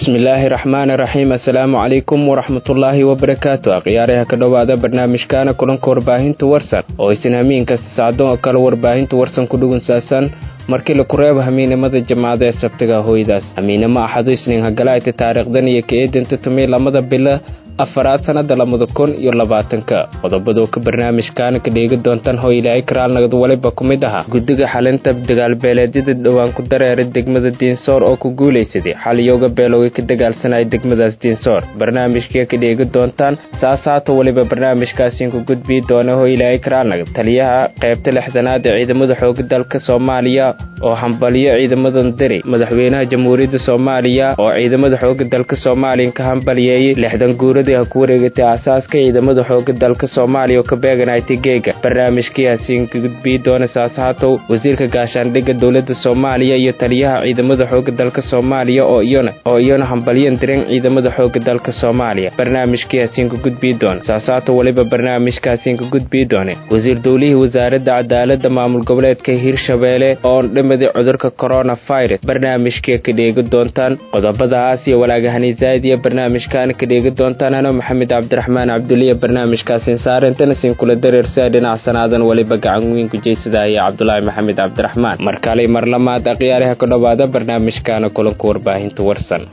bismillaahi raxmaani raxiim assalaamu calaykum waraxmatullaahi wabarakaatu akhyaaraha ka dhowaada barnaamijkaana kulanka warbaahinta warsan oo isin hamiin kasta sacdo oo kale warbaahinta warsan ku dhugunsaasan markii la kureebo hamiinimada jamaacada ee sabtiga hooydaas hamiinimo axadu isniin hagalaayta taariikhdan iyo ka eedinta tumay lamada bilo afaraad sannada labada kun iyo labaatanka qodobadoo ka barnaamijkaana ka dheegi doontaan hoo ilaahay karaalnagad waliba ku mid ahaa guddiga xalinta dagaalbeeleedyada dhowaan ku dareeray degmada diinsoor oo ku guulaysaday xaliyooga beelowga ka dagaalsanaya degmadaas diinsoor barnaamijka ka dheegi doontaan saas haata waliba barnaamijkaasiin ku gudbii doona hoo ilaahay karaalnagad taliyaha qaybta lixdanaad ee ciidamada xooga dalka soomaaliya oo hambaliyo ciidamadan diri madaxweynaha jamhuuriyadda soomaaliya oo ciidamada xooga dalka soomaaliya ka hambaliyeeyey lixdan guurada ha ku wareegatay aasaaska ciidamada xooga dalka soomaaliya oo ka beeganaytay geega barnaamijkiihaasiin ka gudbii doona saashaatow wasiirka gaashaandhigga dowladda soomaaliya iyo taliyaha ciidamada xooga dalka soomaaliya oo iyona oo iyona hambalyan diren ciidamada xooga dalka soomaaliya barnaamijkiihaasiin ka gudbii doona saashaatow weliba barnaamijkaasiin ka gudbii doone wasiir dowlihii wasaaradda cadaaladda maamul goboleedka hirshabeelle oo dhimaday cudurka coronavirus barnaamijka ka dheegi doontaan qodobadaas iyo walaagahani zaa'id iyo barnaamijkaana ka dheegi doontaan ano maxamed cabdiraxmaan cabduliya barnaamijkaasin saarintana siin kula dareersaa dhinac sanaadan weliba gacan weyn ku jeysadaya cabdulaahi maxamed cabdiraxmaan mar kale mar lamaad akhyaaraha ka dhowaada barnaamijkaana kulanka warbaahinta warsan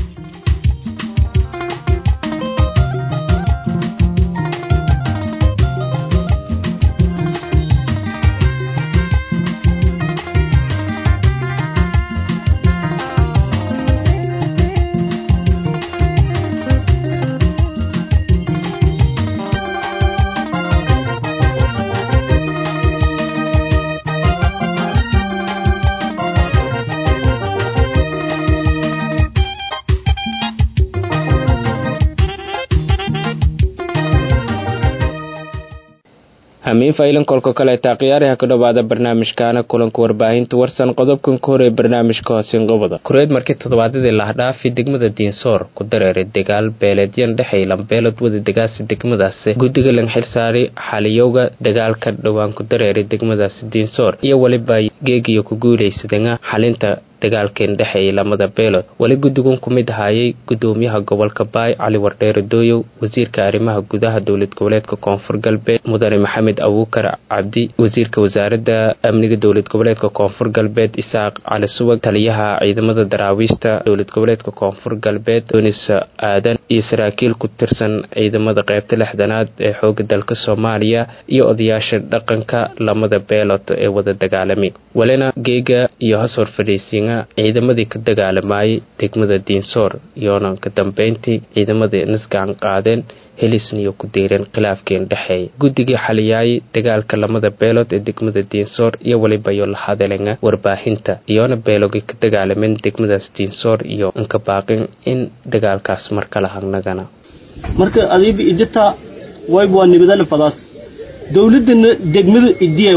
hamiin faylan kolka kaleeta akhyaaraha ka dhowaada barnaamijkaana kulanka warbaahinta warsan qodobkan ka horey barnaamijka hoosin qobada kureed markii toddobaadadii lahdhaafi degmada diinsoor ku dareeray dagaal beeleedyan dhexay lambeelod wada degaasi degmadaasi guddiga lang xilsaaray xaliyowga dagaalka dhowaan ku dareeray degmadaasi diinsoor iyo weliba geegiyo ku guulaysadana xalinta dagaalkeen dhexeeyay lamada beelood weli guddigun ku mid ahaayay gudoomiyaha gobolka baay cali wardheere dooyow wasiirka arrimaha gudaha dowlad goboleedka koonfur galbeed mudane maxamed abuukar cabdi wasiirka wasaaradda amniga dowlad goboleedka koonfur galbeed isaaq cali subag taliyaha ciidamada daraawiishta dowlad goboleedka koonfur galbeed donis aadan iyo saraakiil ku tirsan ciidamada qaybta lixdanaad ee xooga dalka soomaaliya iyo odayaasha dhaqanka lamada beelood ee wada dagaalamay welina geega iyo hasor fadhiisiina ciidamadii ka dagaalamayay degmada diinsoor iyoona ka dambeyntii ciidamadii nisgacan qaadeen helisniyo ku deyreen khilaafkeen dhexeeya guddigii xaliyaayay dagaalka lamada beelood ee degmada diinsoor iyo weliba iyo la hadalanga warbaahinta iyoona beelogii ka dagaalameen degmadaas diinsoor iyo inka baaqin in dagaalkaas mar kala hagnagana marka adiiba idita wayb waa nibadale fadaas dowladana degmada idiyew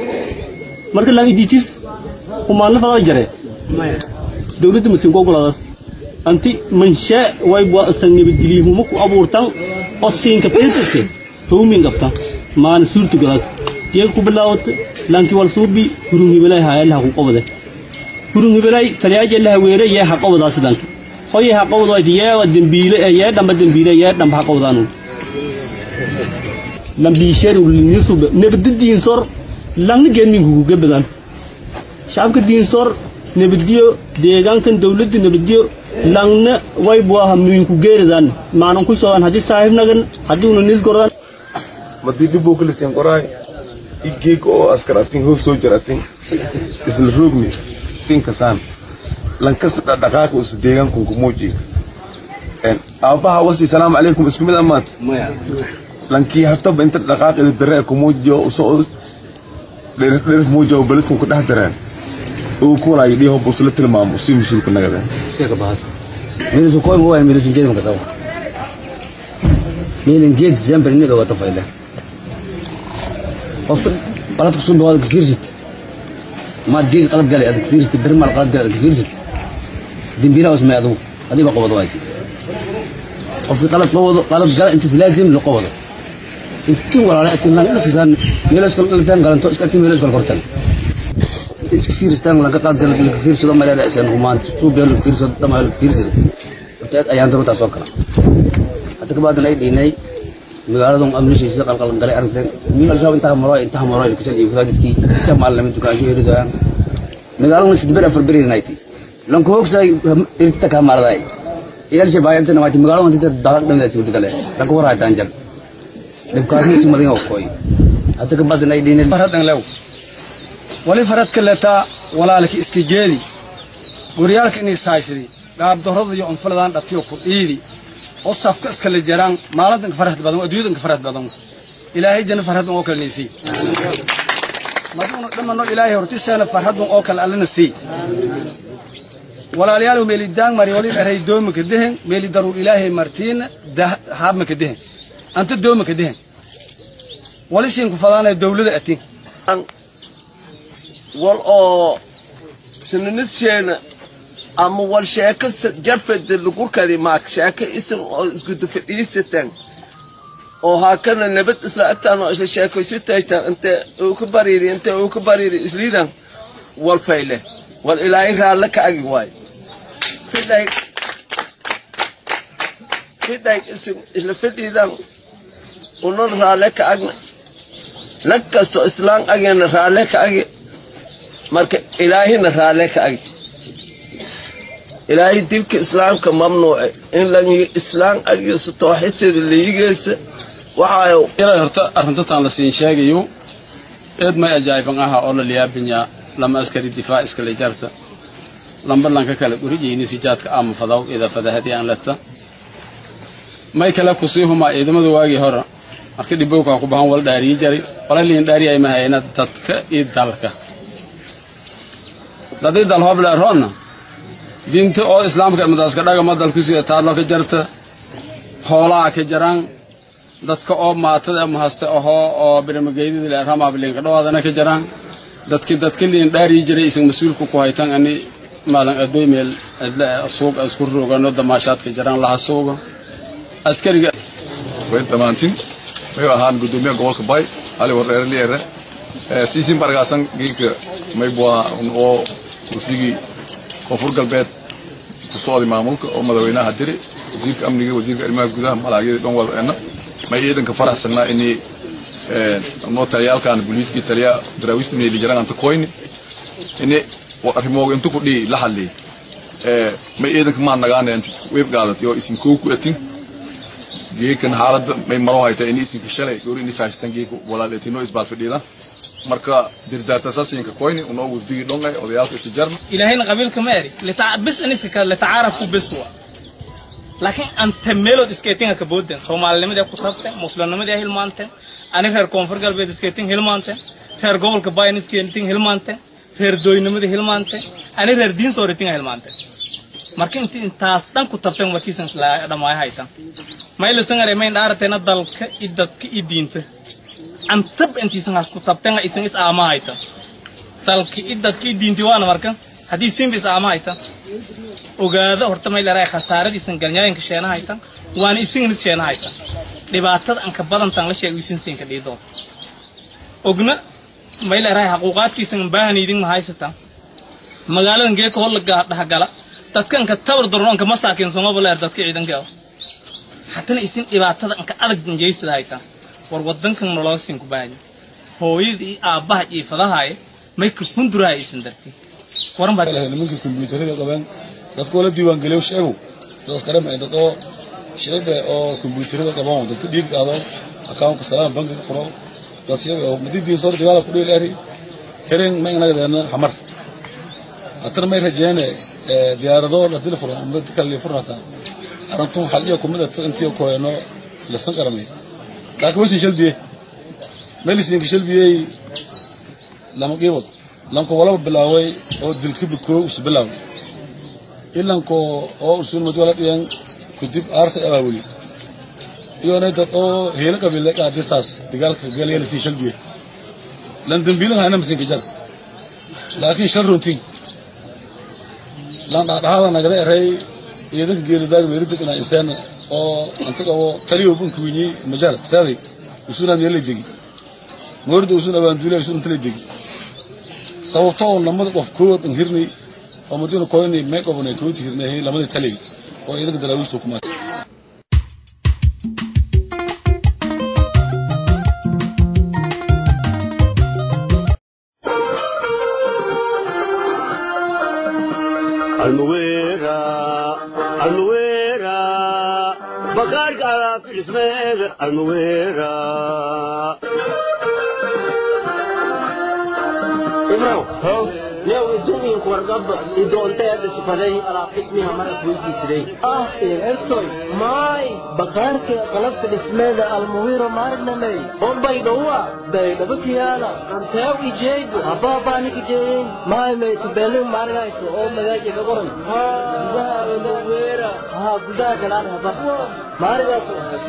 marka laan iditis umaanla fadaa jare dowladda masiinka ogolaadaas anti manshaa wayba asan nabadgeliyihuma ku abuurtan oo siinka peesase howmin qabtan maana suurta galaas diyaga ku bilaawata lanki wal suubi hurun hibelay haayalaha ku qobade hurun hibelay taliyaaje laha weere yee ha qobadaas lanki hoye ha qobadaas yee dembiile yee dhamba dembiile yee dhamba ha qobdaanu lambiisheer ulinisube nabadda diinsor langna geedminkugu gabadan shacabka diinsoor nabaddiyo deegaankan dawladda nabaddiyo langna waybuaha miinku geeridaan maanan ku soogan haddii saaxiibnagan haddii una nis goran madii dhibuu kalisiin qoraay igeeg oo askar atin hoof soo jar atin isla roogni tinkasaan lankas dhaqaaqa usa deegaanku kumuuji aabaha wasi salaamu calaykum isku mid amaad lankii haftaba inta dhaqaaqida dare kumuujiyo usoo dherif muuja beledkan ku dhex dareen uu kuwalaay dhiho busla tilmaamo si mas-uulka nagada midasu koy mo wayan midasu jeedam kasaw midan jeed december niga wata fayle qofka qaladka soo dhawaad ka fiirsid maad geed qalad galay aad ka fiirsid bir mal qalad galay aad ka fiirsid dembila usmay adu adiba qabado waay qofka qalad qabado qalad gala inta laazim la qabado intii walaala atin lan isaan meelo iskal qaldan galanto iska tin meelo iskal kortan iska fiirstaan lan ka qalad galay ka fiirsado ma leedahay isan humaan suu beel ka fiirsado dama ka fiirsado horta ayaan daba taas oo kala hadda kabacdan ay dhiinay magaaladan amnishiisa qalqalan galay aragteen min al-shabaab intaa maro intaa maro ilkasan iyo faadidkii samaal lama dukaasho yeridaan magaaladan sidii ber afar beri nayti lanko hogsay irta ka marday ilal shabaab inta nawaati magaaladan inta dalag dhamada tii gale lanko war haytaan jab dibkaasi sumadin oo koy hadda kabacdan ay dhiinay faradan lew wali farad kaleta walaalki iska jeedi guryaalka inay saaysidii gaabdarrada iyo unfuladan dhatiyo ku dhiidi oo safka iskala jiraan maalintan ka farxad badan adduunyadan ka farxad badan ilaahay janna farxadan oo kale nisi maduuna dhamano ilaahay hortiseena farxadan oo kale allana sii walaalayaal meeli daang mari wali eray dooma ka dehen meeli daruur ilaahay martiina haabma ka dehen anta dooma ka dehen wali siin ku fadaanaya dawlada atin wal oo sinanisheena ama wal sheeko jarfada lagu kari maak sheeko isan oo isgudu fadhiisatan oo haakana nabad isla agtaan oo isla sheeko isu taagtaan inte uu ka bariiri inte uu ka bariiri isliidan wal fayle wal ilaahay raalle ka agi waay fidhay fidhay isin isla fadhiidan unan raalle ka agna lag kasto islaan agena raalle ka agi marka ilaahina raalle ka agi ilaahay dilka islaamka mamnuuce in la islaam agiiso tooxidteeda layigeesa waxaayo ilaa horta arrintataan la siin sheegayo eed may ajaa'iban aha oo la liyaabinya lama askari difaac iskale jarta lambarlanka kale gurigeyni sijaadka ama fadaw ida fadahadi aan leta may kale kusii humaa ciidamada waagii hore marka dhibowkaa ku bahan wal dhaariyi jari walaliin dhaari ay mahayna dadka iyo dalka dadii dal hoble roonna diinta oo islaamka imadaska dhagama dalkusiya taadlo ka jarta hoolaha ka jaraan dadka oo maatada ama haste ahoo oo biramageydada le ramabliinka dhawaadana ka jaraan dadki dadka liin dhaariyi jiray isan mas-uulka ku haytan ani maalin adoy meel suuq isku roogano damaashaadka jaraan laha suuga askariga way dhammaantin may ahaan gudoomiyaha gobolka bay ali wareere liere siisin bargaasan giilka maybua oo kursigii koonfur galbeed kusocday maamulka oo madaxweynaha diri wasiirka amniga wasiirka arrimaha gudaha malaagyada dhan wadaena may ciidanka faraxsanaa inay noo taliyaalkan booliiskii taliya daraawiista meeli jaran anta koyni ini arrimooga inta ku dhihi la hadlay may ciidanka maa nagaana inta weyb qaadatay oo isin kow ku atin geekan xaaladda may maro hayta ini isinka shalay goor ini faasitan geeka walaaletino isbaal fadhiida marka dirdaarta sasinka koyni unoo wafdigii dhongay odayaalka istijarna ilaahayna qabiilka ma eri bis iniska kale litacaarafu bis wa laakiin anta meelood iskeetinga ka booden soomaalinimadii ku tabteen muslimnimadii hilmaanteen ani reer koonfur galbeed iskeetin hilmaanteen reer gobolka bayan iskeetin hilmaanteen reer dooynimadii hilmaanteen ani reer diin sooritinga hilmaanteen marka inti intaas dhan ku tabteen markiisan dhamaayo haytan maylisangare mayn dhaarateena dalka i dadka i diinta antab intiisan has ku tabteen isan is aama haytan dalka i dadka i diinti waana marka haddii simba is aama haytan ogaada horta may leedahay khasaaradiisan galnyaayanka sheena haytan waana isinganis sheena haytan dhibaatada anka badantan la sheego isin siinka dhiidoon ogna may leedahay xaquuqaadkiisan baahan idin ma haysatan magaaladan geeka holla dhahgala dadka anka tabar daron anka masaakin somaba leer dadka ciidanka hatana isin dhibaatada anka adag jeysada haytan war wadankan nologa siin ku baahan hooyada iyo aabbaha iyo fadahaye may ka hundurahay isin darti waran baa nimanka kombiyuutarada qabaan dadka la diiwaan geliyo sheego sidaas qarama ay dadoo sheega oo kombiyuutarada qabaan dadka dhiig qaado account salaam bankiga furo dad sheega oo madidii soo dagaal ku dheel ari karen ma inaga deena xamar atar may rajeene diyaarado la dil furo ama dadka la furata arantu hal iyo kumada intii ko eno la san qaramay laakiin wasi shalbiye melisin shalbiye lama qiibad lanko walaba bilaaway oo dilka bikoo is bilaaw ilanko oo usul madwala dhiyan kudib aarsa abaawili iyona dad oo heela qabile qaadisaas dagaalka galayala sii shalbiye lan dambiilan hayna masin kajar laakiin shan runtiin lan dhaadhaada nagada eray iyadanka geelidaag weeridag inaa insaan oo antaga oo taliyo bunka winyi majaal saaday usunaan yala degi moorda usun abaanduule usun intala degi sababtoo lamada qof kood an hirnay oo madina koynay may qobnay kood hirnay lamadii talay oo ciidanka daraawiishta kuma almuwera almuwera bakaarka alaab dhismeeda almuwera ibrow new idumiinku wargaba idoonteeda sifaday alaab dhismiha marad weydiisiday ah ertoy maay bakaarka qalabka dhismeeda almuwiro maarnamey bombay dhowa baydhabakiyaala anteew ijeego habaabanik ijeeyin maay maytubelin maarinayso oo magaaji gagoran gudaha almuwira haa gudaha galaan haba maarigaas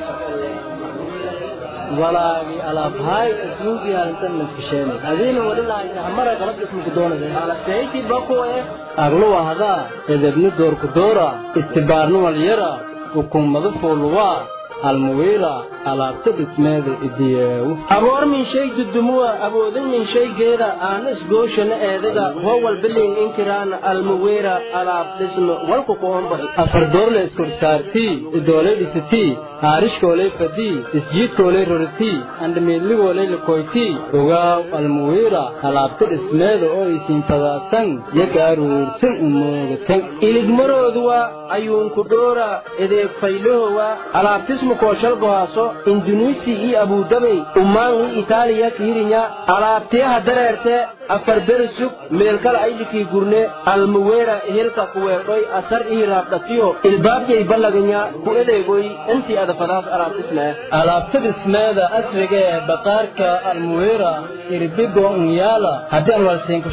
walaagi alaabhaay adduunkii halintan naskasheen adiina wadhilaaysa hamara qalab ismuku doonaysa alaseyti bakuwe agluwa hadaa edebni doorku doora istibaarni walyara hukumada fooluwaa almuwiira alaabta dhismeeda idiyeewu aboor min shay dudumuwa awoodin min shaygeeda aana isgooshana eedaga hoo walbilin inkiraana almuwiira alaab dhisme walku qoomba afardoorle iskorsaartii idoolay dhisitii haarishkoolay fadii isjiidkoolay roritii andhamiidligoolay likoytii ogaaw almuwiira alaabta dhismeeda oo isiinfadaasan yaga aruursan umoogatan iligmarooduwa ayuunku dhoora edeeg faylahowa alaabtismu kooshalgohaaso indunuisi iyo abudabay umaangi itaaliya kiirinya alaabteeha dareerte afar beri sug meelkala aylikii gurne almuweera hilka kuweedhoy asar ii raabdhatiyo ilbaabjay ballaganya ku edeegoy intii adafadaas alaabtisnee alaabta dhismeeda asriga ee baqaarka almuweera irbigo unyaala haddii aan walsiinku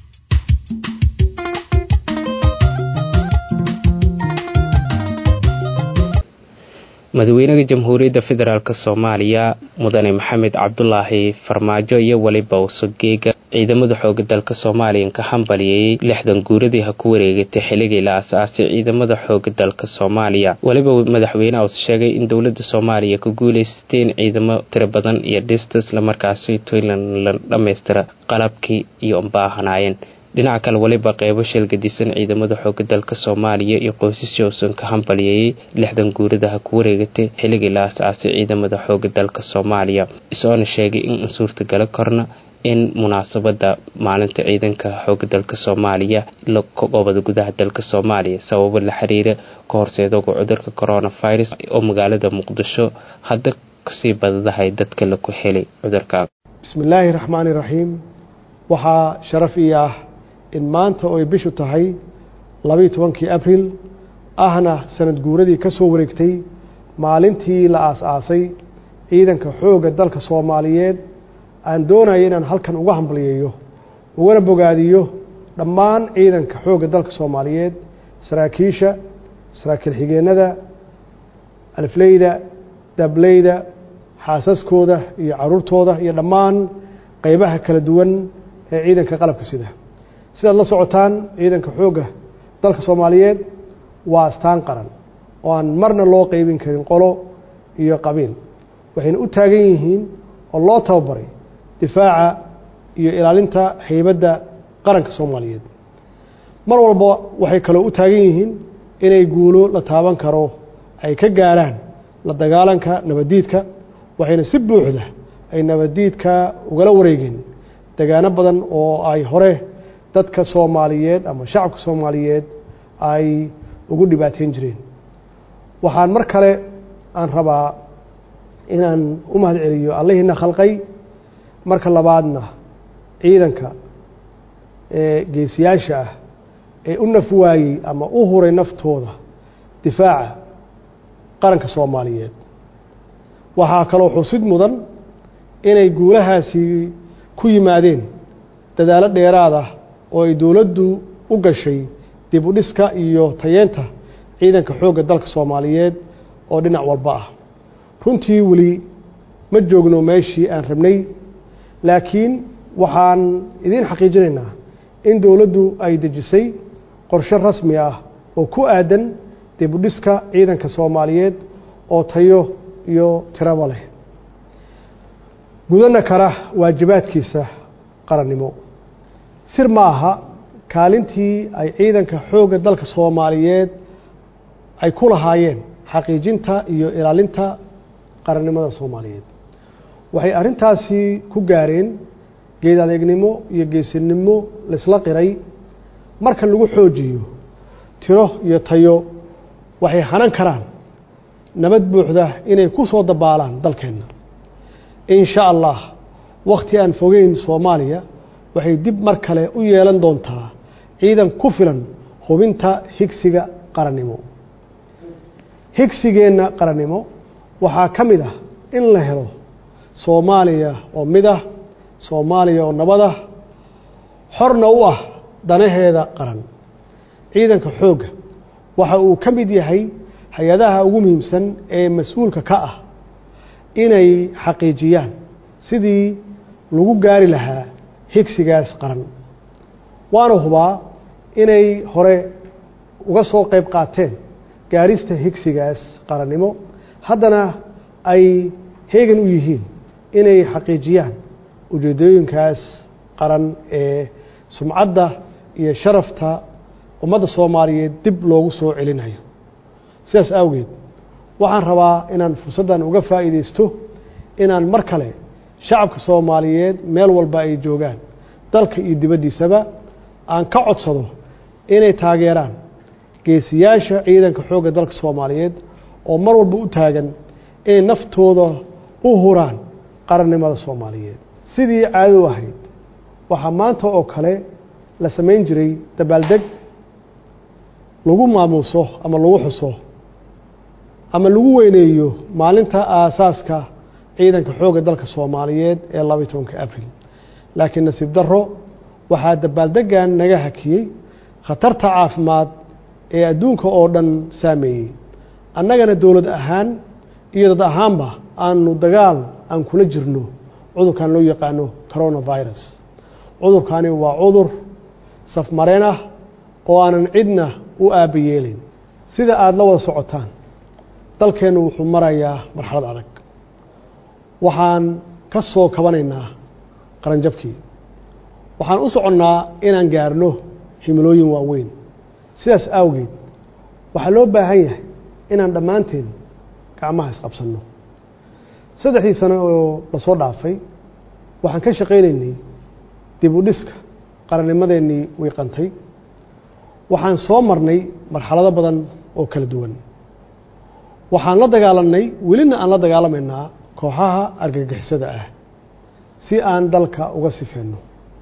madaxweynaha jamhuuriyadda federaalk soomaaliya mudane maxamed cabdulaahi farmaajo iyo weliba usugeega ciidamada xooga dalka soomaaliya ka hambaliyayey lixdan guuradii ha ku wareegatay xilligii la asaasay ciidamada xooga dalka soomaaliya weliba madaxweyneha uu sheegay in dowlada soomaaliya ku guuleysateen ciidamo tiro badan iyo dhista islamarkaasi toyland la dhammaystira qalabkii iyo baahanaayeen dhinaca kale weliba qeybo sheelgadisan ciidamada xooga dalka soomaaliya iyo qoysasii uusan ka hambaliyayey lixdan guuradaha ku wareegatay xilligii la asaasay ciidamada xooga dalka soomaaliya isoona sheegay in suurtagalo korna in munaasabada maalinta ciidanka xooga dalka soomaaliya la kogobada gudaha dalka soomaaliya sababo la xiriira ka horseedoga cudurka coronavirus oo magaalada muqdisho hadda kasii badadahay dadka laku helay cudurka bismillaahi raxmaani raxiim waxaa sharaf ii ah in maanta oy bishu tahay labaiyo tobankii abril ahna sanad guuradii ka soo wareegtay maalintii la aas-aasay ciidanka xoogga dalka soomaaliyeed aan doonaya inaan halkan uga hambalyeeyo ugana bogaadiyo dhammaan ciidanka xoogga dalka soomaaliyeed saraakiisha saraakiil xigeennada alifleyda dableyda xaasaskooda iyo caruurtooda iyo dhammaan qeybaha kala duwan ee ciidanka qalabka sida sidaad la socotaan ciidanka xoogga dalka soomaaliyeed waa astaan qaran oo aan marna loo qeybin karin qolo iyo qabiil waxayna u taagan yihiin oo loo tababaray difaaca iyo ilaalinta haybadda qaranka soomaaliyeed mar walba waxay kaloo u taagan yihiin inay guulo la taaban karo ay ka gaaraan la dagaalanka nabaddiidka waxayna si buuxda ay nabaddiidka ugala wareegeen degaano badan oo ay hore dadka soomaaliyeed ama shacabka soomaaliyeed ay ugu dhibaateyn jireen waxaan mar kale aan rabaa inaan u mahad celiyo allahiina khalqay marka labaadna ciidanka ee geesiyaasha ah ee u naf waayey ama u huray naftooda difaaca qaranka soomaaliyeed waxaa kaloo xusid mudan inay guulahaasi ku yimaadeen dadaalo dheeraad ah oo ay dowladdu u gashay dib u dhiska iyo tayeenta ciidanka xoogga dalka soomaaliyeed oo dhinac walba ah runtii weli ma joogno meeshii aan rabnay laakiin waxaan idiin xaqiijinaynaa in dowladdu ay dejisay qorshe rasmi ah oo ku aadan dib u dhiska ciidanka soomaaliyeed oo tayo iyo tiraba leh gudana kara waajibaadkiisa qarannimo sir ma aha kaalintii ay ciidanka xoogga dalka soomaaliyeed ay ku lahaayeen xaqiijinta iyo ilaalinta qarannimada soomaaliyeed waxay arrintaasi ku gaareen geed adeegnimo iyo geesinimo laisla qiray marka lagu xoojiyo tiro iyo tayo waxay hanan karaan nabad buuxda inay ku soo dabaalaan dalkeenna in sha allah wakhti aan fogeyn soomaaliya waxay dib mar kale u yeelan doontaa ciidan ku filan hubinta higsiga qarannimo higsigeenna qarannimo waxaa ka mid ah in la helo soomaaliya oo mid ah soomaaliya oo nabad ah xorna u ah danaheeda qaran ciidanka xoogga waxa uu ka mid yahay hay-adaha ugu muhiimsan ee mas-uulka ka ah inay xaqiijiyaan sidii lagu gaari lahaa higsigaas qaran waana hubaa inay hore uga soo qayb qaateen gaarista higsigaas qarannimo haddana ay heegan u yihiin inay xaqiijiyaan ujeedooyinkaas qaran ee sumcadda iyo sharafta ummadda soomaaliyeed dib loogu soo celinayo sidaas awgeed waxaan rabaa inaan fursaddan uga faa'iidaysto inaan mar kale shacabka soomaaliyeed meel walba ay joogaan dalka iyo dibaddiisaba aan ka codsado inay taageeraan geesiyaasha ciidanka xoogga dalka soomaaliyeed oo mar walba u taagan inay naftooda u huraan qarannimada soomaaliyeed sidii caadadu ahayd waxaa maanta oo kale la samayn jiray dabaaldeg lagu maamuuso ama lagu xuso ama lagu weyneeyo maalinta aasaaska ciidanka xoogga dalka soomaaliyeed ee labaiy tobanka abril laakiin nasiib darro waxaa dabaaldeggan naga hakiyey khatarta caafimaad ee adduunka oo dhan saameeyey annagana dowlad ahaan iyo dad ahaanba aanu dagaal aan kula jirno cudurkan loo yaqaano coronavirus cudurkani waa cudur safmareen ah oo aanan cidna u aaba yeelayn sida aada la wada socotaan dalkeennu wuxuu marayaa marxalad adag waxaan ka soo kabanaynaa qaranjabkii waxaan u soconnaa inaan gaarno himilooyin waaweyn sidaas awgeed waxaa loo baahan yahay inaan dhammaanteen gacmaha isqabsanno saddexdii sano oo lasoo dhaafay waxaan ka shaqaynaynay dib u dhiska qarannimadeennii wiiqantay waxaan soo marnay marxalado badan oo kala duwan waxaan la dagaalanay welina aan la dagaalamaynaa kooxaha argagixisada ah si aan dalka uga sifeenno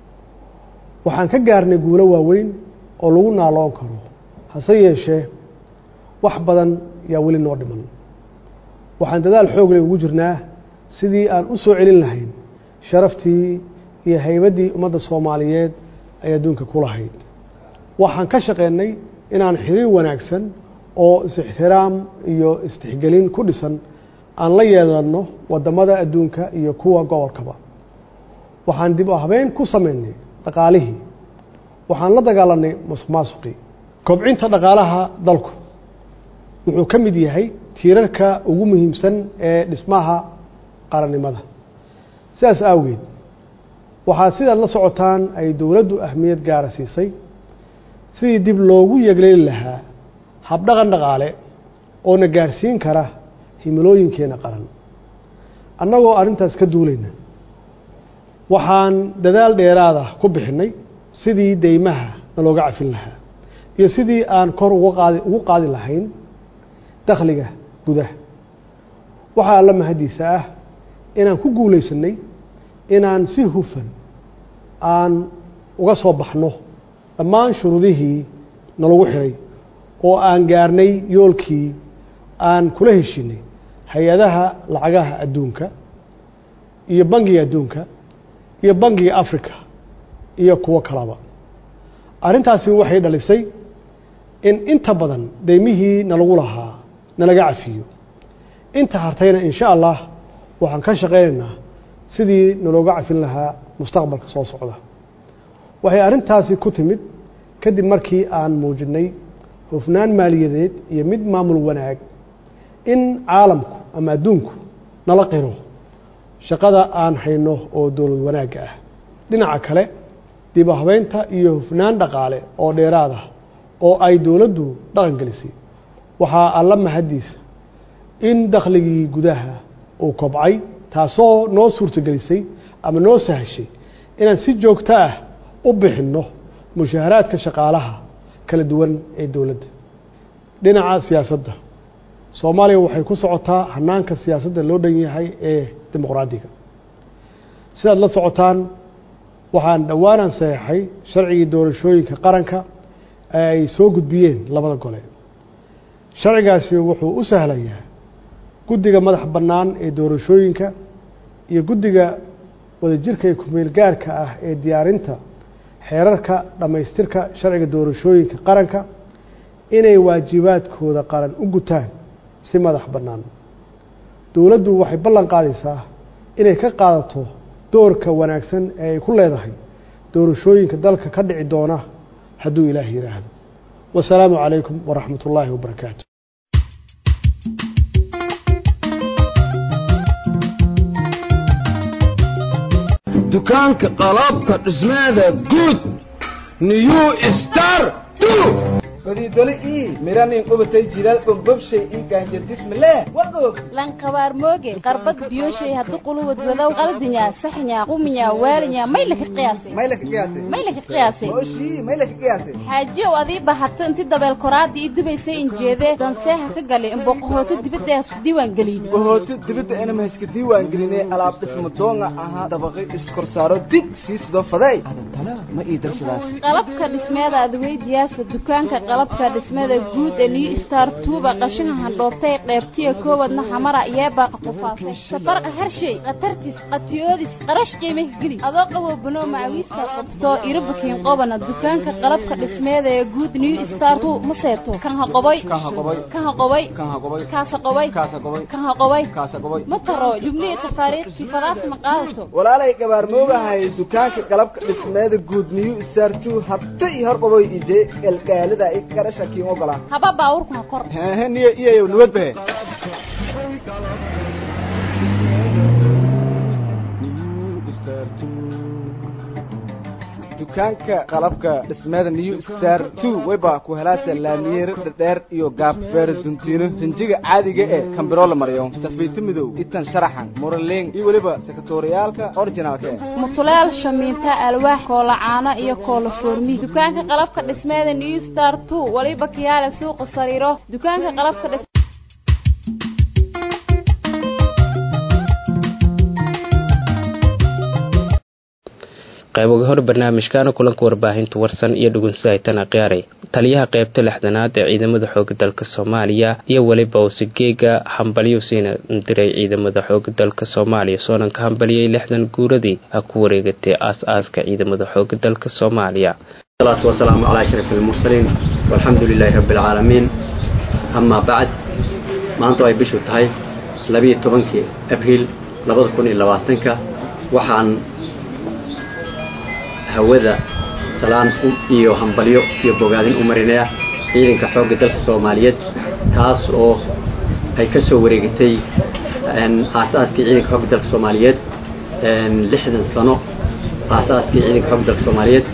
waxaan ka gaarnay guulo waaweyn oo lagu naaloon karo hase yeeshee wax badan yaa weli noo dhiman waxaan dadaal xoogle ugu jirnaa sidii aan u soo celin lahayn sharaftii iyo haybaddii ummadda soomaaliyeed ay adduunka ku lahayd waxaan ka shaqeynay inaan xiriir wanaagsan oo is-ixtiraam iyo istixgelin ku dhisan aan la yeedanno waddamada adduunka iyo kuwa gobolkaba waxaan dib u habeyn ku samaynay dhaqaalihii waxaan la dagaalanay masuq maasuqii kobcinta dhaqaalaha dalku wuxuu ka mid yahay tiirarka ugu muhiimsan ee dhismaha qarannimada sidaas awgeed waxaa sidaad la socotaan ay dowladdu ahmiyad gaara siisay sidii dib loogu yegleeli lahaa habdhaqan dhaqaale oo na gaarsiin kara himilooyinkeenna qaran annagoo arrintaas ka duulayna waxaan dadaal dheeraada ku bixinnay sidii deymaha nalooga cafin lahaa iyo sidii aan kor uga qaadi ugu qaadi lahayn dakhliga gudaha waxaa alla mahadiisa ah inaan ku guulaysanay inaan si hufan aan uga soo baxno dhammaan shuruudihii nalagu xiray oo aan gaarnay yoolkii aan kula heshinay hay-adaha lacagaha adduunka iyo bangiga adduunka iyo bangiga africa iyo kuwo kalaba arrintaasi waxay dhalisay in inta badan deymihii nalagu lahaa nalaga cafiyo inta hartayna in sha allah waxaan ka shaqaynaynaa sidii nalooga cafin lahaa mustaqbalka soo socda waxay arrintaasi ku timid kadib markii aan muujinay hufnaan maaliyadeed iyo mid maamul wanaag in caalamku ama adduunku nala qiro shaqada aan hayno oo dowlad wanaagga ah dhinaca kale dib u habeynta iyo hufnaan dhaqaale oo dheeraad ah oo ay dowladdu dhaqan gelisay waxaa alla mahaddiisa in dakhligii gudaha uu kobcay taasoo noo suurtogelisay ama noo sahashay inaan si joogto ah u bixinno mushaaharaadka shaqaalaha kala duwan ee dowladda dhinaca siyaasadda soomaaliya waxay ku socotaa hanaanka siyaasadda loo dhan yahay ee dimuqraadiga sidaad la socotaan waxaan dhowaanaan saxeixay sharcigii doorashooyinka qaranka ee ay soo gudbiyeen labada gole sharcigaasi wuxuu u sahlayaa guddiga madax bannaan ee doorashooyinka iyo guddiga wadajirka ee kumeel gaarka ah ee diyaarinta xeerarka dhammaystirka sharciga doorashooyinka qaranka inay waajibaadkooda qaran u gutaan si madax bannaan dowladdu waxay ballan qaadaysaa inay ka qaadato doorka wanaagsan ee ay ku leedahay doorashooyinka dalka ka dhici doona hadduu ilaah yidhaahdo wasalaamu calaykum waraxmat ullaahi wabarakaatu dukaanka qalabka dhismeeda guud new star godidoli ii miranin qubatay jilaal bombobshay ii gaanjardismale wagoog lankabaar mooge qarbad biyoshay haddu quluwad wadow qaldinya saxnya quminya waalinya may laka qiyaasay may laka qiyaasay may laka qiyaasay oshii may laka qiyaasay xaajiyow adii bahato inti dabeel koraada ii dubaysay injeede danseeha ka gali imboqohooto dibadda ee isku diiwaan gelin bohooto dibadda inama iska diiwaan gelinay alaab dhismo doonga ahaa dabaqi iskorsaaro dig sii sidoo faday adantana ma ii darsadaas qalabka dhismeeda adweydiyaasa dukaanka qalabka dhismada guud ee new star tuuba qashinka handhoobtay qeybtiya koowadna xamara yeebaaqa qufaasay safarqa harshay khatartis qatiyoodis qarash qiimah geli adoo qaboo banoo macawiista qabto irabukiin qobana dukaanka qalabka dhismeeda ee guud new star tu ma seeto kan ha qoboy kan ha qoboy kaasa qoboy kan ha qoboy ma taro jubnihi tafaariiqsi fadaas ma qaadato walaalay gabaarmoogahay dukaanka qalabka dhismeeda guud new star two habta iyo hor qaboy ije elgaalida i garasha kiin ogolaa haba baawurku ha kor hehe niyo iyayow nabad bahe dukaanka qalabka dhismeeda new star two wayba ku helaasa laamiyeero dhadheer iyo gaab feero duntiino rinjiga caadiga ee kambiroo la mariyo safiito midow itan sharaxan muraleeng iyo weliba sekatoriyaalka originalka eh mutuleel shamiinta alwaax koolacaano iyo koola foormi dukaanka qalabka dhismeeda new star two waliba kiyaale suuqa sariiro dukaanka qalabka dhis qayboga hor barnaamijkaana kulanka warbaahinta warsan iyo dhugunsahaytan akhyaarey taliyaha qaybta lixdanaad ee ciidamada xooga dalka soomaaliya iyo weliba usigeega hambalyo siina diray ciidamada xooga dalka soomaaliya soonan ka hambaliyey lixdan guuradii ha ku wareegatay aas-aaska ciidamada xooga dalka soomaaliya salaatu wasalaamu calaa ashraf almursaliin walxamdu lilaahi rabbi alcaalamiin amaa bacd maanta ay bishu tahay labiiyo tobankii abriil labada kun iyo labaatanka waxaan hawada salaan iyo hambalyo iyo bogaadin u marinaya ciidanka xoogga dalka soomaaliyeed taas oo ay ka soo wareegatay aasaaskii ciidanka xoogga dalka soomaaliyeed lixdan sano aasaaskii ciidanka xoogga dalka soomaaliyeed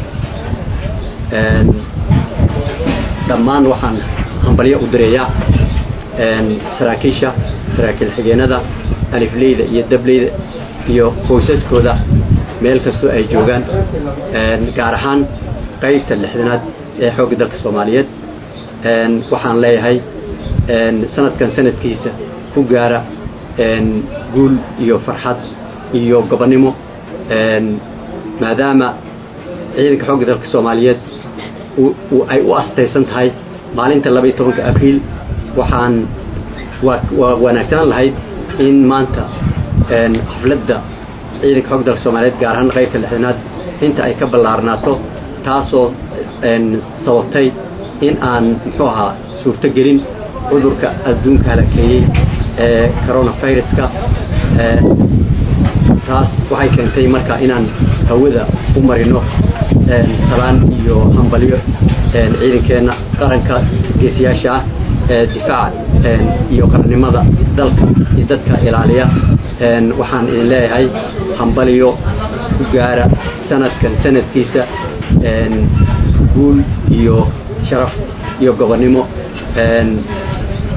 dhammaan waxaan hambalyo u direeyaa saraakiisha saraakiil xigeenada alifleyda iyo dableyda iyo qoysaskooda meel kastoo ay joogaan gaar ahaan qaybta lixdanaad ee xoogga dalka soomaaliyeed waxaan leeyahay sanadkan sanadkiisa ku gaara guul iyo farxad iyo gobonnimo maadaama ciidanka xoogga dalka soomaaliyeed ay u astaysan tahay maalinta laba iyo tobanka abriil waxaan waa wanaagsanaan lahayd in maanta xafladda ciidanka xoogga dalka soomaaliyeed gaar ahaan qaybta lixdanaad inta ay ka ballaarnaato taasoo sababtay in aan muxuu ahaa suurtogelin cudurka adduunka halakeeyey ee coronaviruska taas waxay keentay marka inaan hawada u marino salaan iyo hambalyo ciidankeenna qaranka geesiyaasha ah ee difaaca iyo qarannimada dalka iyo dadka ilaaliya waxaan idin leeyahay hambalyo ku gaara sanadkan sanadkiisa guul iyo sharaf iyo gobonnimo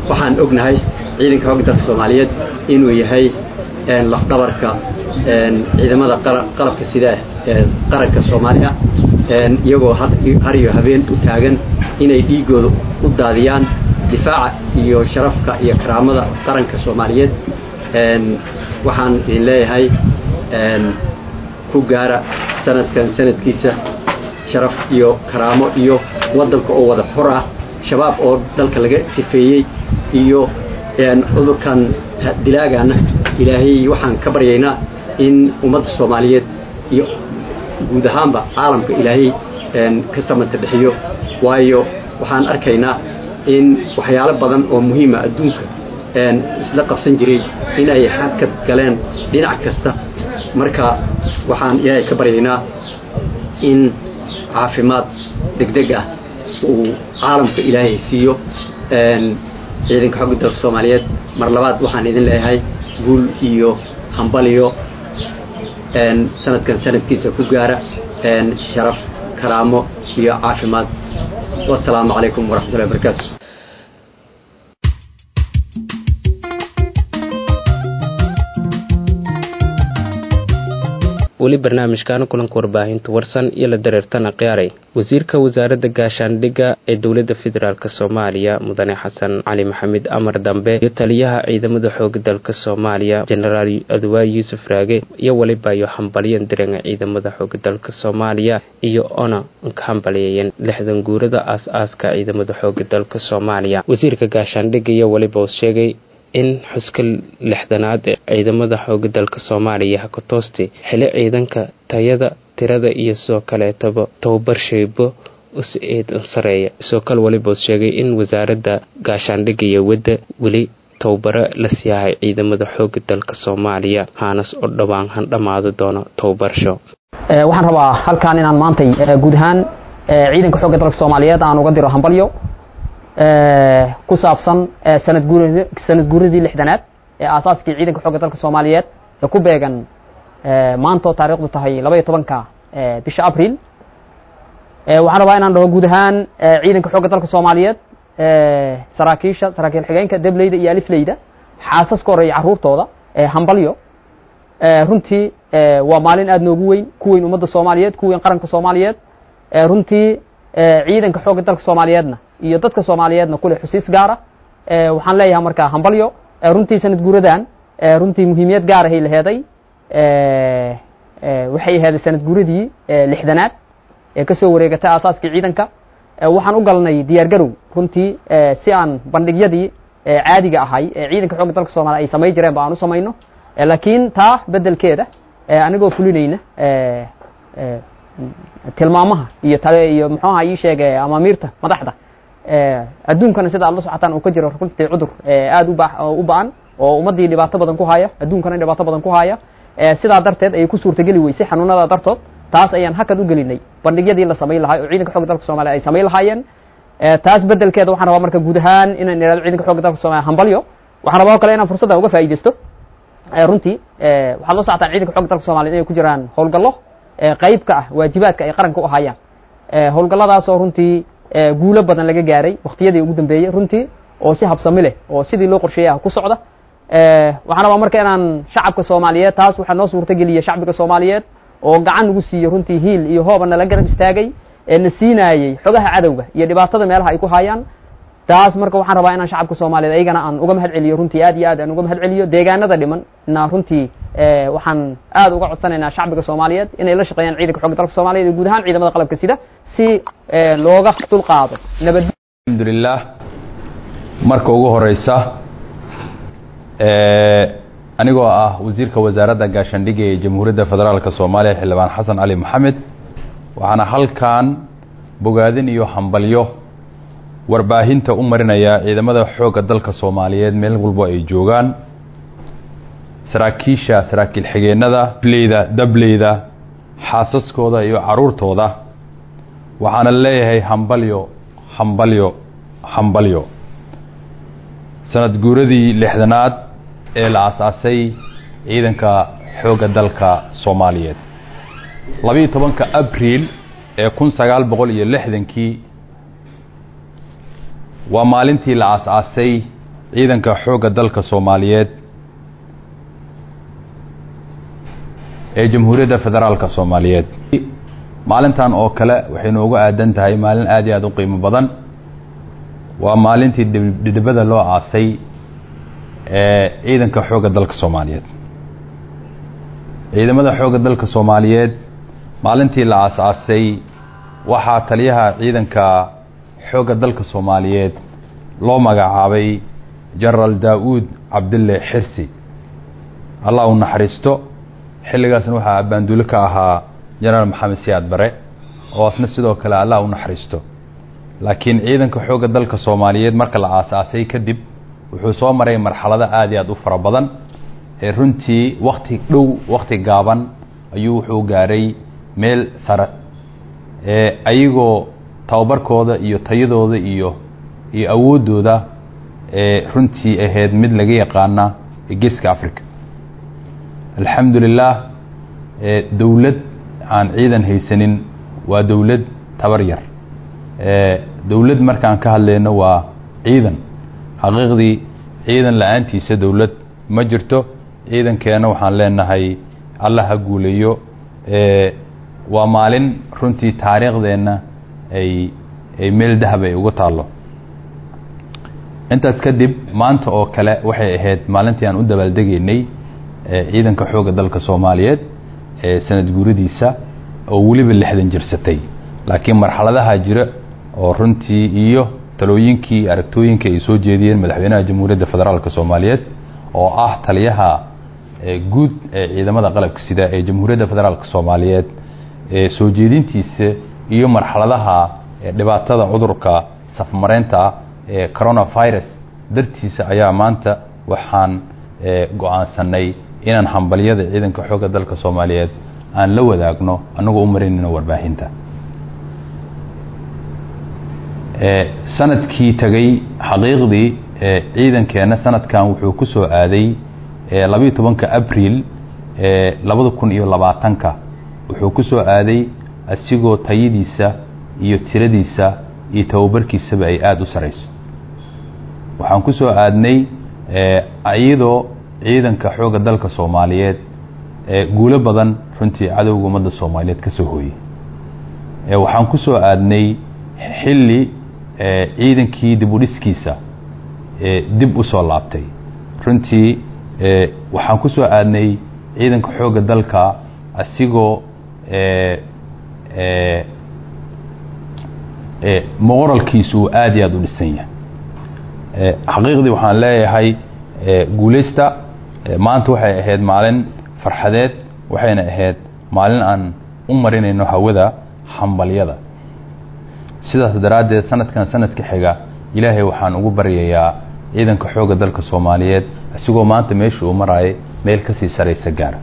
waxaan ognahay ciidanka xoogga dalka soomaaliyeed inuu yahay lafdhabarka ciidamada qalabka sida ee qaranka soomaaliya iyagoo har iyo habeen u taagan inay dhiigooda u daadiyaan difaaca iyo sharafka iyo karaamada qaranka soomaaliyeed waxaan idin leeyahay ku gaara sanadkan sanadkiisa sharaf iyo karaamo iyo waddanka oo wada xor ah shabaab oo dalka laga sifeeyey iyo cudurkan dilaagaana ilaahay waxaan ka baryaynaa in ummadda soomaaliyeed iyo guud ahaanba caalamka ilaahay ka samanta bixiyo waayo waxaan arkaynaa in waxyaalo badan oo muhiima adduunka isla qabsan jiray in ay xadkad galeen dhinac kasta marka waxaan ilaahay ka baryaynaa in caafimaad degdeg ah uu caalamka ilaahay siiyo ciidanka xogga dalka soomaaliyeed mar labaad waxaan idin leeyahay guul iyo hambaliyo sanadkan sanadkiisa ku gaara sharaf karaamo iyo caafimaad wasalaamu calaykum waraxmatullahi wabarakaatu weli barnaamijkaana kulanka warbaahinta warsan iyo la dareertana khiyaaray wasiirka wasaaradda gaashaandhigga ee dowladda federaalk soomaaliya mudane xasan cali maxamed amar dambe iyo taliyaha ciidamada xooga dalka soomaaliya jenaraal aduwaa yuusuf raage iyo weliba iyo hambalyan direnga ciidamada xooga dalka soomaaliya iyo ona ka hambaliyeeyeen lixdan guurada aas-aaska ciidamada xooga dalka soomaaliya wasiirka gaashaandhigga iyo weliba uu sheegay in xuska lixdanaad ee ciidamada xooga dalka soomaaliya hakatoosti xili ciidanka tayada tirada iyo sidoo kaleetaba tababar shaybo us-eedan sareeya sidoo kale weliba sheegay in wasaaradda gaashaandhigga iyo wadda weli tababaro la siiyahay ciidamada xooga dalka soomaaliya haanas oo dhowaan han dhammaado doono tababarsho waxaan rabaa halkaan inaan maantay guud ahaan ciidanka xoogga dalka soomaaliyeed aan uga diro hambalyo ku saabsan sanad guuradi sanad guuradii lixdanaad ee aasaaskii ciidanka xoogga dalka soomaaliyeed ee ku beegan maantoo taariikhdu tahay laba iyo tobanka bisha abril waxaan rabaa inaan dhaho guud ahaan ciidanka xoogga dalka soomaaliyeed saraakiisha saraakiil xigeenka debleyda iyo alifleyda xaasaska hore iyo carruurtooda hambalyo runtii waa maalin aada noogu weyn ku weyn ummadda soomaaliyeed ku weyn qaranka soomaaliyeed runtii ciidanka xoogga dalka soomaaliyeedna iyo dadka soomaaliyeedna kule xusiis gaara waxaan leeyahay markaa hambalyo runtii sanad guuradan runtii muhiimiyad gaarahay laheeday waxay aheeday sanad guuradii lixdanaad ee kasoo wareegatay aasaaskii ciidanka waxaan u galnay diyaar garow runtii si aan bandhigyadii caadiga ahay ee ciidanka xoogga dalka soomaliya ay samay jireen ba aan u samayno laakiin taa bedelkeeda anigoo fulinayna tilmaamaha iyo tale iyo muxuu aha ii sheege amaamiirta madaxda adduunkana sida aad la socotaan uu ka jiro runtii cudur aada uba u ba-an oo ummaddii dhibaato badan ku haya adduunkana dhibaato badan ku haya sidaa darteed ayay ku suurtageli weysay xanuunada dartood taas ayaan hakad u gelinay bandhigyadii la samayn lahay oo ciidanka xooga dalka soomaliya ay samayn lahaayeen taas bedelkeeda waxaan rabaa marka guud ahaan inaan ihahdo ciidanka xooga dalka soomaliya hambalyo waxaan rabaa o kale inaan fursaddan uga faa'iidaysto runtii waxaad la socotaan ciidanka xooga dalka soomaliya inay ku jiraan howlgallo qayb ka ah waajibaadka ay qaranka u hayaan howlgalladaasoo runtii guulo badan laga gaaray waktiyadii ugu dambeeyey runtii oo si habsami leh oo sidii loo qorsheeyay ah ku socda waxaan rabaa marka inaan shacabka soomaaliyeed taas waxaa noo suurtageliya shacbiga soomaaliyeed oo gacan nagu siiyo runtii hiil iyo hooba nala garab istaagay ee na siinaayey xogaha cadowga iyo dhibaatada meelaha ay ku hayaan taas marka waxaan rabaa inaan shacabka soomaaliyeed ayagana aan uga mahad celiyo runtii aad iyo aad aan uga mahad celiyo deegaanada dhiman na runtii waxaan aad uga codsanaynaa shacbiga soomaaliyeed inay la shaqeeyaan ciidanka xooga dalka soomaaliyeed iyo guud ahaan ciidamada qalabka sida si looga dulqaado nabad alxamdulilah marka ugu horeysa anigoo ah wasiirka wasaaradda gaashaandhigga ee jamhuuriyadda federaalka soomaaliya xildhibaan xasan cali maxamed waxaana halkan bogaadin iyo hambalyo warbaahinta u marinaya ciidamada xoogga dalka soomaaliyeed meel walbo ay joogaan saraakiisha saraakiil xigeenada leyda dableyda xaasaskooda iyo caruurtooda waxaana leeyahay hambalyo hambalyo hambalyo sanad guuradii lixdanaad ee la asaasay ciidanka xoogga dalka soomaaliyeed labiiyo tobanka abriil ee kun sagaal boqol iyo lixdankii waa maalintii la aas-aasay ciidanka xoogga dalka soomaaliyeed ee jamhuuriyadda federaalka soomaaliyeed maalintan oo kale waxay noogu aadan tahay maalin aad iyo aad u qiimo badan waa maalintii dhidhibada loo aasay ee ciidanka xoogga dalka soomaaliyeed ciidamada xoogga dalka soomaaliyeed maalintii la aas-aasay waxaa taliyaha ciidanka xoogga dalka soomaaliyeed loo magacaabay jenaraal daa-uud cabdille xirsi allah u naxariisto xilligaasna waxaa abbaandulo ka ahaa jenaraal maxamed siyaad bare oo asna sidoo kale allah u naxariisto laakiin ciidanka xoogga dalka soomaaliyeed marka la aas-aasay kadib wuxuu soo maray marxalado aada iyo aada u fara badan ee runtii wakti dhow wakti gaaban ayuu wuxuu gaaray meel sare ee ayagoo tababarkooda iyo tayadooda iyo iyo awooddooda ee runtii ahayd mid laga yaqaana geeska africa alxamdu lilah dowlad aan ciidan haysanin waa dowlad tabar yar dowlad markaan ka hadlayno waa ciidan xaqiiqdii ciidan la-aantiisa dowlad ma jirto ciidankeena waxaan leenahay allah ha guuleeyo waa maalin runtii taariikhdeenna ay ay meel dahab ay uga taallo intaas kadib maanta oo kale waxay ahayd maalintii aan u dabaaldegaynay ciidanka xoogga dalka soomaaliyeed ee sanad guuradiisa oo weliba lixdan jirsatay laakiin marxaladaha jira oo runtii iyo talooyinkii aragtooyinka ay soo jeediyeen madaxweynaha jamhuuriyadda federaalk soomaaliyeed oo ah taliyaha guud ee ciidamada qalabka sida ee jamhuuriyadda federaalk soomaaliyeed ee soo jeedintiisa iyo marxaladaha dhibaatada cudurka safmareynta ee coronavirus dartiisa ayaa maanta waxaan go-aansanay inaan hambalyada ciidanka xoogga dalka soomaaliyeed aan la wadaagno annagoo u marinayno warbaahinta sanadkii tagay xaqiiqdii ciidankeena sanadkan wuxuu ku soo aaday labayo tobanka abriil labada kun iyo labaatanka wuxuu ku soo aaday asigoo tayadiisa iyo tiradiisa iyo tababarkiisaba ay aada u sarayso waxaan ku soo aadnay iyadoo ciidanka xoogga dalka soomaaliyeed guulo badan runtii cadowga ummadda soomaaliyeed ka soo hooyey waxaan ku soo aadnay xilli ciidankii dib u dhiskiisa dib u soo laabtay runtii waxaan ku soo aadnay ciidanka xoogga dalka asigoo moqoralkiisu uu aada iyo aada u dhisan yahay xaqiiqdii waxaan leeyahay guuleysta maanta waxay ahayd maalin farxadeed waxayna ahayd maalin aan u marinayno hawada hambalyada sidaas daraaddeed sanadkan sanadka xiga ilaahay waxaan ugu baryayaa ciidanka xoogga dalka soomaaliyeed isigoo maanta meesha uu maraayay meel kasii saraysa gaara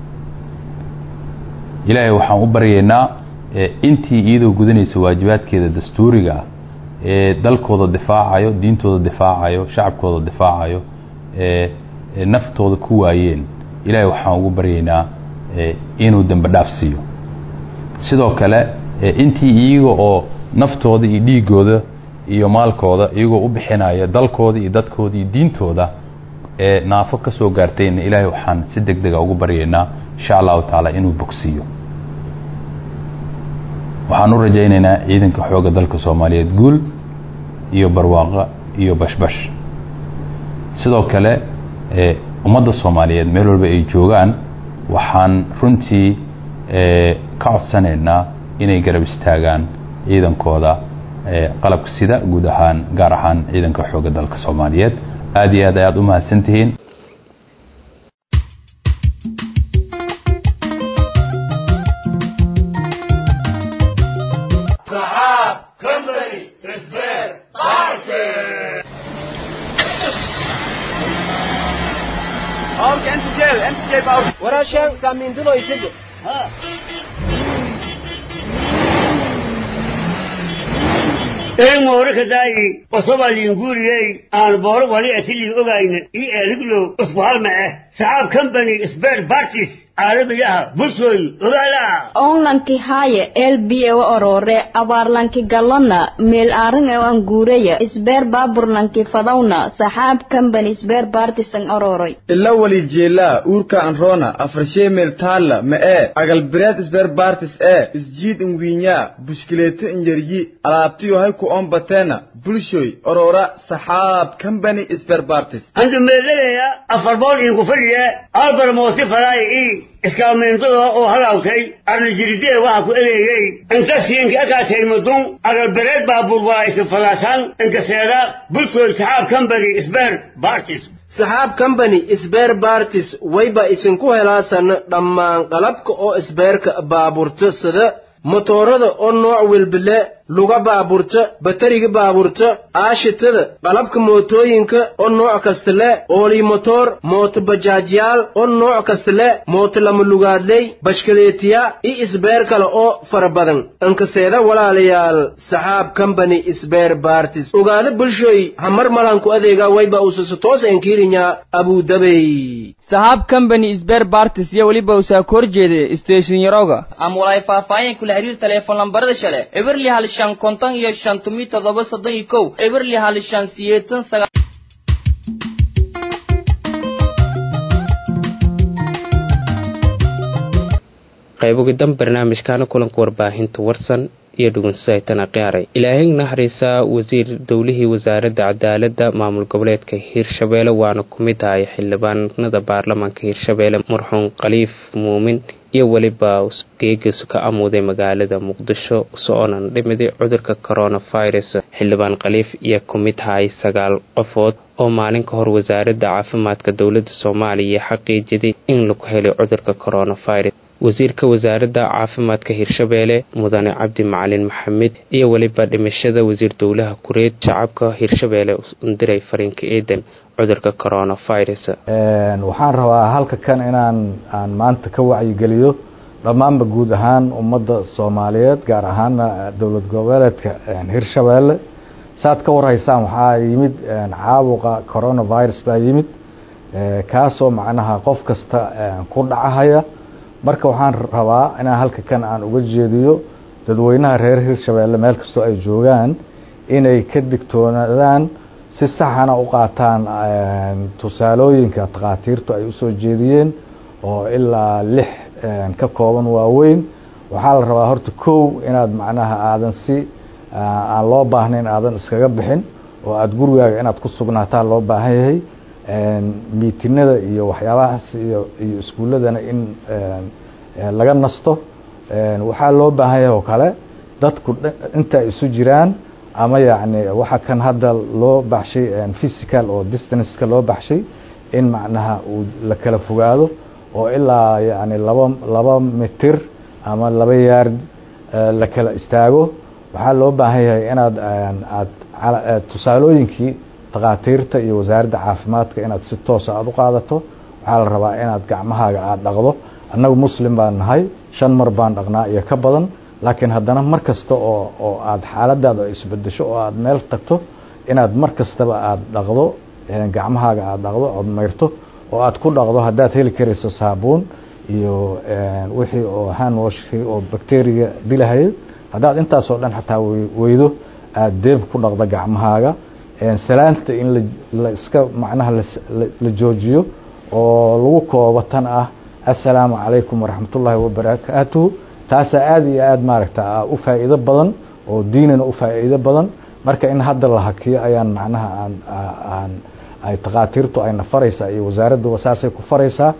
ilaahay waxaan u baryaynaa intii iyadoo gudanaysa waajibaadkeeda dastuuriga ah ee dalkooda difaacayo diintooda difaacayo shacabkooda difaacayo ee naftooda ku waayeen ilaahay waxaan ugu baryaynaa inuu dembe dhaaf siiyo sidoo kale intii iyaga oo naftooda iyo dhiigooda iyo maalkooda iyagoo u bixinaya dalkooda iyo dadkooda iyo diintooda ee naafo ka soo gaartayna ilaahay waxaan si deg dega ugu baryaynaa insha allahu tacaala inuu bogsiiyo waxaan u rajaynaynaa ciidanka xoogga dalka soomaaliyeed guul iyo barwaaqo iyo bashbash sidoo kale ummadda soomaaliyeed meel walba ay joogaan waxaan runtii ka codsanaynaa inay garab istaagaan ciidankooda qalabka sida guud ahaan gaar ahaan ciidanka xoogga dalka soomaaliyeed aada iyo aad ayaad u mahadsantihiin warashan kamindulo isige erin moorika daayi osoba liinguriyey aan booro wali atili ogayna i eeliglo usbuhalma eh saxaab company spare parties caalamiga ah bulshooy ogaala onlanki haaye elbiye wa orore abaarlanki galona meel aarin e an guureya isbeer baaburlanki fadawna saxaab company isbeer baartisan ororoy ila wali jeelaa uurka anroona afarshee meel taalla ma ee agalbireed isbeer baartis ee isjiid inwiinyaa bushkileeto injaryi alaabtiyo hay ku oon bateena bulshoy orora saxaab company isbeer baartis andu meelalaya afar bool inku fadhiya albar moosi faraay i iskaalmeyntada oo halaawtay arnajiridee waxa ku ereeyey inta siinka akaatay mudun agalbereed baabuur waa iska falaasaan inka seeda bulshooy saxaab company isbeer baartis saxaab company isbeer baartis wayba isinku helaasan dhammaan qalabka oo isbeerka baaburta sida motoorada oo nooc welbile luga baaburta batariga baaburta aashitada qalabka mootooyinka oo nooc kasta le oolii motoor mooto bajaajyaal oo nooc kasta le mooto lama lugaadley bashkaleetiya iyo isbeer kale oo fara badan inkaseeda walaalayaal saxaab company isbeer baartis ogaada bulshooy hamar malanku adeega wayba usasa toos enkiirinya abudabey saxaab company isbeer baartis iyo weliba usaa ka horjeeda station yaroga ama walaay faahfaahin kula xiriir teleefon lambarada shale eberli hal shan konton iyo shan tumi toddoba soddon iyo kow eberli hal shan siyeetan sagaa qaybogidan barnaamijkaana kulanka warbaahinta warsan iyo dhugunsaytana qiyaaray ilaahay naxariisa wasiir dowlihii wasaaradda cadaaladda maamul goboleedka hiirshabeelle waana ku mid ahay xildhibaanada baarlamaanka hiirshabeelle marxuum khaliif muumin iyo weliba geegiisu ka amuuday magaalada muqdisho so-oonan dhimiday cudurka coronavirus xildhibaan khaliif iyo ku mid ahay sagaal qofood oo maalin ka hor wasaaradda caafimaadka dowladda soomaaliya xaqiijiday in lagu helay cudurka coronavirus wasiirka wasaaradda caafimaadka hiirshabeelle mudane cabdi macalin maxamed iyo weliba dhimashada wasiir dowlaha kureed shacabka hiirshabeelle undiray fariinka eedan cudurka coronavirus waxaan rabaa halka kan inaan aan maanta ka wacyigeliyo dhammaanba guud ahaan ummadda soomaaliyeed gaar ahaana dowlad goboleedka hiirshabeelle saaad ka warhaysaan waxaa yimid caabuqa coronavirus baa yimid kaasoo macnaha qof kasta ku dhacahaya marka waxaan rabaa inaan halka kan aan uga jeediyo dadweynaha reer hiirshabeelle meel kastoo ay joogaan inay ka digtoonaadaan si saxana u qaataan tusaalooyinka takhaatiirtu ay usoo jeediyeen oo ilaa lix ka kooban waaweyn waxaa la rabaa horta kow inaad macnaha aadan si aan loo baahnayn aadan iskaga bixin oo aada gurigaaga inaad ku sugnaataa loo baahan yahay miitinada iyo waxyaabahaas iyo iyo iskuulladana in laga nasto waxaa loo baahan yahay oo kale dadku inta ay isu jiraan ama yacni waxa kan hadda loo baxshay physical oo distanceka loo baxshay in macnaha uu la kala fogaado oo ilaa yacni laba laba mitir ama laba yaard la kala istaago waxaa loo baahan yahay inaad aad tusaalooyinkii takhaatiirta iyo wasaaradda caafimaadka inaad si toosa aada u qaadato waxaa la rabaa inaad gacmahaaga aada dhaqdo annagu muslim baan nahay shan mar baan dhaqnaa iyo ka badan laakiin haddana mar kasta oo oo aada xaaladaada isbedesho oo aada meel tagto inaad mar kastaba aada dhaqdo gacmahaaga aada dhaqdo ood mayrto oo aada ku dhaqdo haddaad heli karayso saabuun iyo wixii oo handwashkii oo bacteriga dilahayay haddaad intaasoo dhan xataa weydo aada deeb ku dhaqdo gacmahaaga salaanta in la iska macnaha la joojiyo oo lagu koobo tan ah assalaamu calaykum waraxmatullaahi wabarakaatuhu taasaa aada iyo aada maaragta u faa'iido badan oo diinana u faa'iido badan marka in hadda la hakiyo ayaan macnaha aan aan ay takhaatiirtu ayna faraysaa iyo wasaaradduba saasay ku faraysaa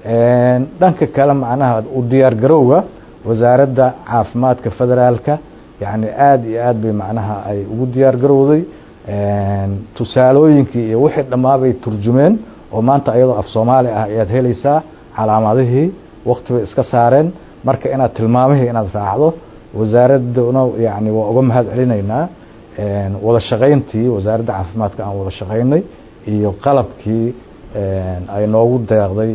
dhanka kale macnaha u diyaar garowga wasaaradda caafimaadka federaalka yacni aada iyo aad bay macnaha ay ugu diyaar garowday tusaalooyinkii iyo wixii dhammaabay turjumeen oo maanta iyadoo af soomaali ah ayaad helaysaa calaamadihii wakti bay iska saareen marka inaad tilmaamihii inaad raacdo wasaaradduna yani waa uga mahad celinaynaa wada shaqayntii wasaaradda caafimaadka aan wada shaqaynay iyo qalabkii ay noogu deeqday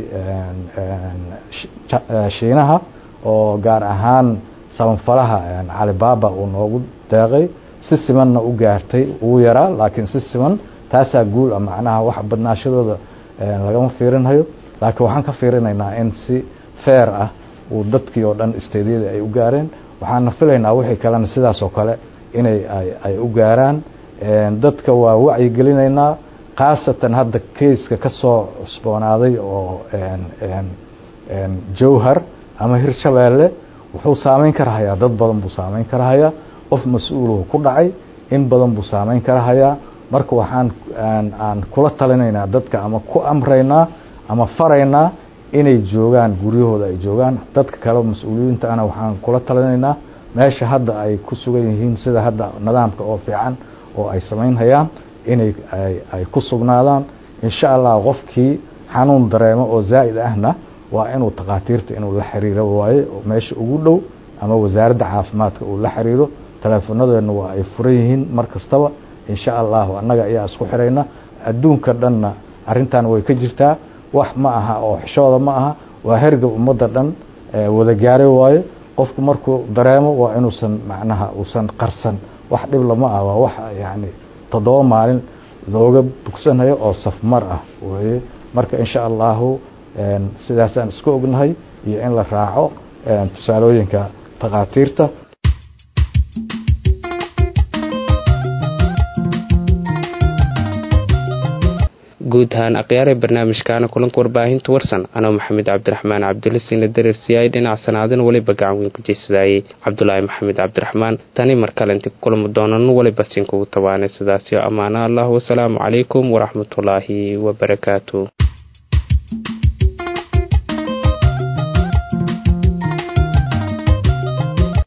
shiinaha oo gaar ahaan sabanfalaha calibaba uu noogu deeqay si simanna u gaartay ugu yaraa laakiin si siman taasaa guul ah macnaha wax badnaashadooda lagama fiirinhayo laakiin waxaan ka fiirinaynaa in si fair ah uu dadkii oo dhan steydyada ay u gaareen waxaana filaynaa wixii kalena sidaas oo kale inay ay u gaaraan dadka waa wacyigelinaynaa khaasatan hadda keiska ka soo cusboonaaday oo jowhar ama hirshabeelle wuxuu saameyn karahayaa dad badan buu saameyn karahayaa qof mas-uuluhu ku dhacay in badan buu saameyn karahayaa marka waxaan aan kula talinaynaa dadka ama ku amraynaa ama faraynaa inay joogaan guryahooda ay joogaan dadka kale mas-uuliyiinta ana waxaan kula talinaynaa meesha hadda ay ku sugan yihiin sida hadda nidaamka oo fiican oo ay samaynhayaan inay ay ku sugnaadaan insha allah qofkii xanuun dareemo oo zaa'id ahna waa inuu takhaatiirta inuu la xiriiro waaye meesha ugu dhow ama wasaaradda caafimaadka uu la xiriiro teleefonadeena waa ay furan yihiin mar kastaba insha allahu annaga ayaa isku xirayna adduunka dhanna arrintan way ka jirtaa wax ma aha oo xishooda ma aha waa hergab ummadda dhan wada gaaray waaye qofku markuu dareemo waa inuusan macnaha uusan qarsan wax dhib lama ah waa wax yani toddoba maalin looga bogsanayo oo safmar ah weye marka insha allahu sidaasaan isku ognahay iyo in la raaco tusaalooyinka takhaatiirta guud ahaan akhyaaree barnaamijkaana kulanka warbaahinta warsan anoo maxamed cabdiraxmaan cabdilasiina dareersiyaay dhinac sanaadin weliba gacan weyn ku jeysadaayey cabdulaahi maxamed cabdiraxmaan tani mar kale inti kulamo doonan weliba siin kugu tabaanay sidaasio ammaano allah wasalaamu calaykum waraxmatullaahi wabarakaatu